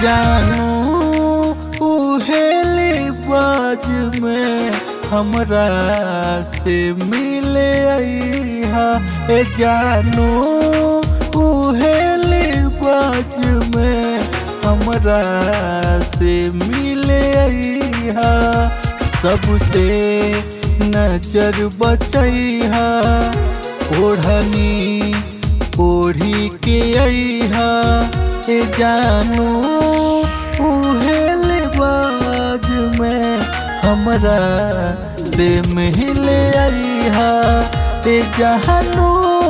जानू उहेली बाज में हमरा से मिले अइहा ए जानू उहेली बाज में हमरा से मिले अइहा सबसे नजर बचैहा ओढ़नी ओढ़ी के अइहा ए जानू उहेल बाज में हमरा से मिले अइहा ए जानू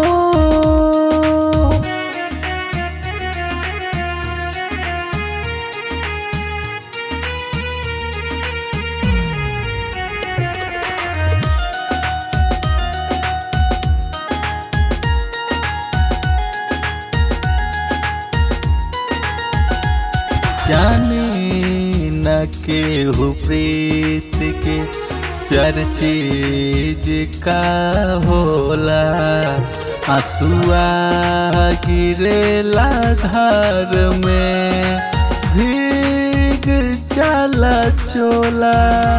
जाने न के हो प्रीत के प्यार चीज का होला आंसुआ गिरेला धार में भीग जाला चोला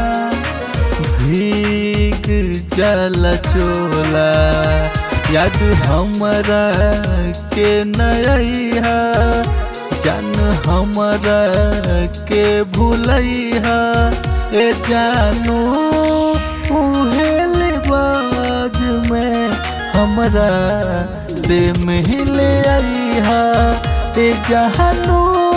भीग जाला चोला याद हमरा के नया जान हमरा के भूलैहा ए जानू उहेल बाज में हमरा से मिले अइहा ए जानू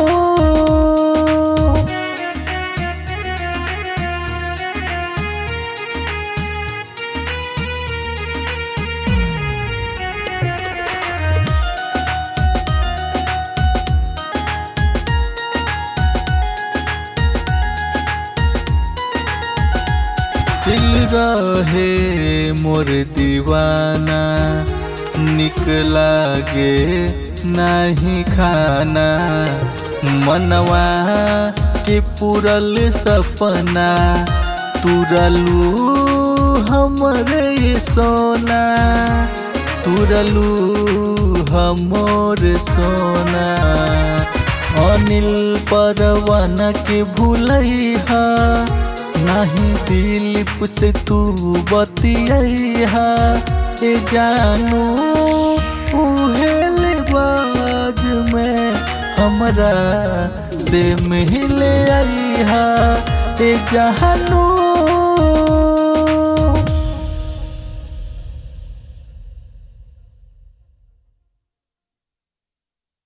दिल रहे मोर दीवाना निक लागे नहीं खाना मनवा के पूरल सपना तुरलू हमरे सोना तुरलू हमर सोना अनिल परवाना के भूलैहा नहीं दिलीप से तू बतिया ए जानू उहेल बाज में हमरा से मिले अइहा ए जानू